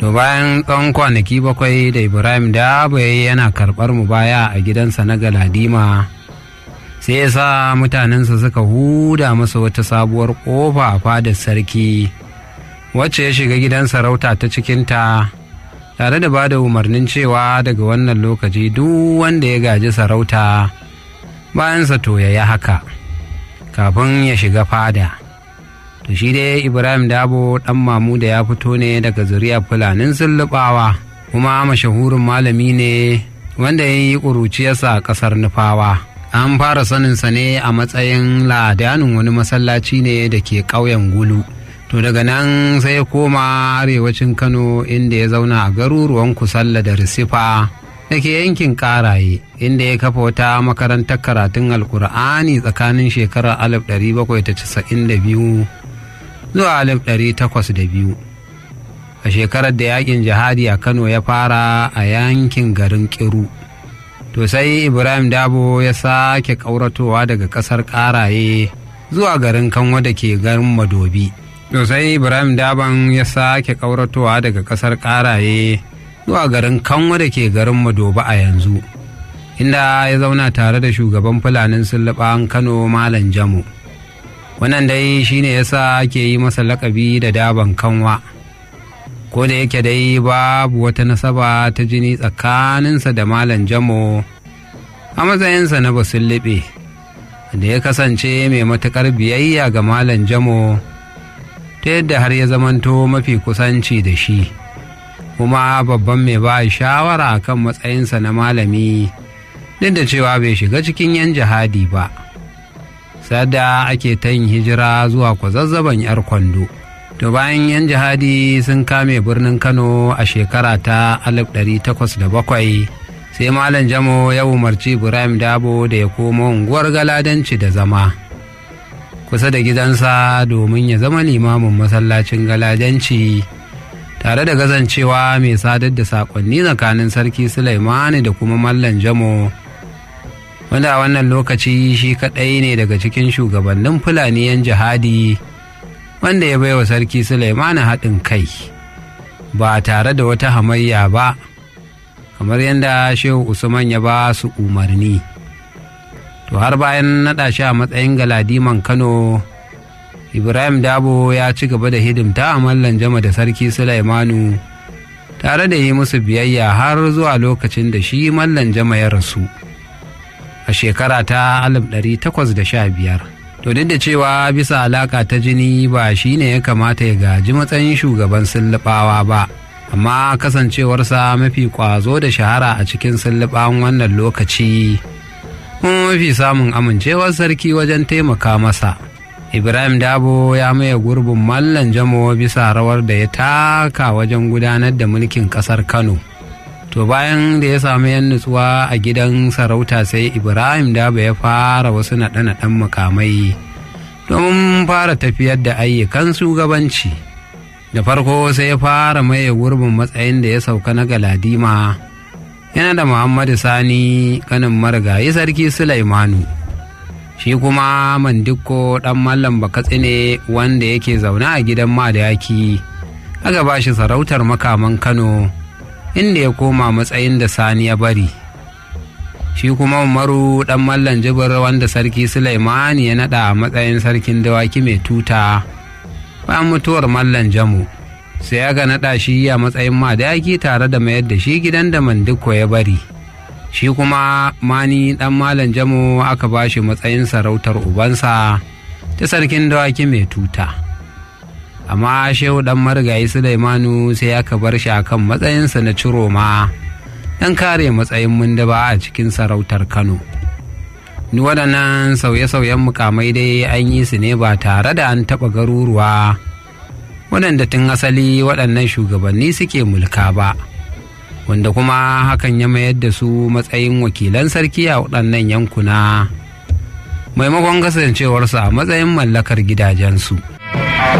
to bayan tsawon kwanaki bakwai da ibrahim da yana karɓar mu baya a gidansa na galadima sai ya sa mutanensa suka huda masa wata sabuwar ƙofa a fadar sarki wacce ya shiga gidan sarauta ta cikinta tare da ba da umarnin cewa daga wannan lokaci duk wanda ya gaji sarauta bayansa to ya yi haka kafin ya shiga fada to shi dai ibrahim dabo ɗan mamu da ya fito ne daga zuriya fulanin sullubawa kuma mashahurin malami ne wanda ya yi ƙuruciyarsa a ƙasar nufawa an fara saninsa ne a matsayin ladanin wani masallaci ne da ke ƙauyen gulu to daga nan sai ya koma arewacin kano inda ya zauna a garuruwan kusalla da risifa da ke yankin karaye inda ya kafa wata makarantar karatun alkur'ani tsakanin shekarar 1792 zuwa 1802 a shekarar da yakin jihadi a kano ya fara a yankin garin kiru to sai ibrahim dabo ya sake ƙauratowa daga ƙasar ƙaraye zuwa garin kanwa da ke garin madobi to sai ibrahim daban ya sake ƙauratowa daga ƙasar ƙaraye zuwa garin kanwa da ke garin madobi a yanzu inda ya zauna tare da shugaban fulanin sulluɓan kano malam jamu wannan dai shine yasa ake yi masa lakabi da daban kanwa ko da yake dai babu wata nasaba ta jini tsakaninsa da malam jamo a matsayinsa na basullube da ya kasance mai matuƙar biyayya ga malam jamo ta yadda har ya zamanto mafi kusanci da shi kuma babban mai ba shawara kan matsayinsa na malami duk da cewa bai shiga cikin yan jihadi ba sadda ake ta yin hijira zuwa kwazazzaban 'yar kwando to bayan yan jihadi sun kame birnin kano a shekara ta 1807 sai malam jamo ya umarci ibrahim dabo da ya koma unguwar galadanci da zama kusa da gidansa domin ya zama limamin masallacin galadanci tare da gazancewa mai sadar da saƙonni tsakanin sarki sulaimani da kuma mallam jamo wanda a wannan lokaci shi kaɗai ne daga cikin shugabannin fulani yan jihadi wanda ya baiwa sarki Sulaimani haɗin kai ba tare da wata hamayya ba kamar yadda shehu usman ya ba su umarni to har bayan naɗa shi a matsayin galadiman kano ibrahim dabo ya ci gaba da hidimta a mallan jama da sarki Sulaimanu tare da yi musu biyayya har zuwa lokacin da shi mallan jama ya rasu a shekara ta 1815 to duk da cewa bisa alaka ta jini ba shi ne ya kamata ya gaji matsayin shugaban sullubawa ba amma kasancewarsa mafi kwazo da shahara a cikin sullubawan wannan lokaci kuma mafi samun amincewar sarki wajen taimaka masa ibrahim dabo ya maye gurbin mallan jamo bisa rawar da ya taka wajen gudanar da mulkin kasar kano to bayan da ya samu yan nutsuwa a gidan sarauta sai ibrahim daba ya fara wasu naɗe-naɗen mukamai domin fara tafiyar da ayyukan shugabanci da farko sai ya fara maye gurbin matsayin da ya sauka na galadima yana da muhammadu sani kanin marigayi sarki sulaimanu shi kuma mandiko ɗan mallam bakatsi ne wanda yake zaune a gidan madayaki aka ba shi sarautar makaman kano inda ya koma matsayin da sani ya bari shi kuma umaru dan mallan jibir wanda sarki sulaimani ya nada a matsayin sarkin dawaki mai tuta bayan mutuwar mallan jamu sai aka nada shi a matsayin madaki tare da mayar da shi gidan da mandiko ya bari shi kuma mani dan mallan jamu aka ba shi matsayin sarautar ubansa ta sarkin dawaki mai tuta amma shehu dan marigayi sulaimanu sai aka bar shi akan matsayinsa na ciroma don kare matsayin mundaba a cikin sarautar kano ni waɗannan sauye-sauyen mukamai dai an yi su ne ba tare da an taɓa garuruwa waɗanda tun asali waɗannan shugabanni suke mulka ba wanda kuma hakan ya mayar da su matsayin wakilan sarki a waɗannan yankuna maimakon kasancewarsu a matsayin mallakar gidajensu.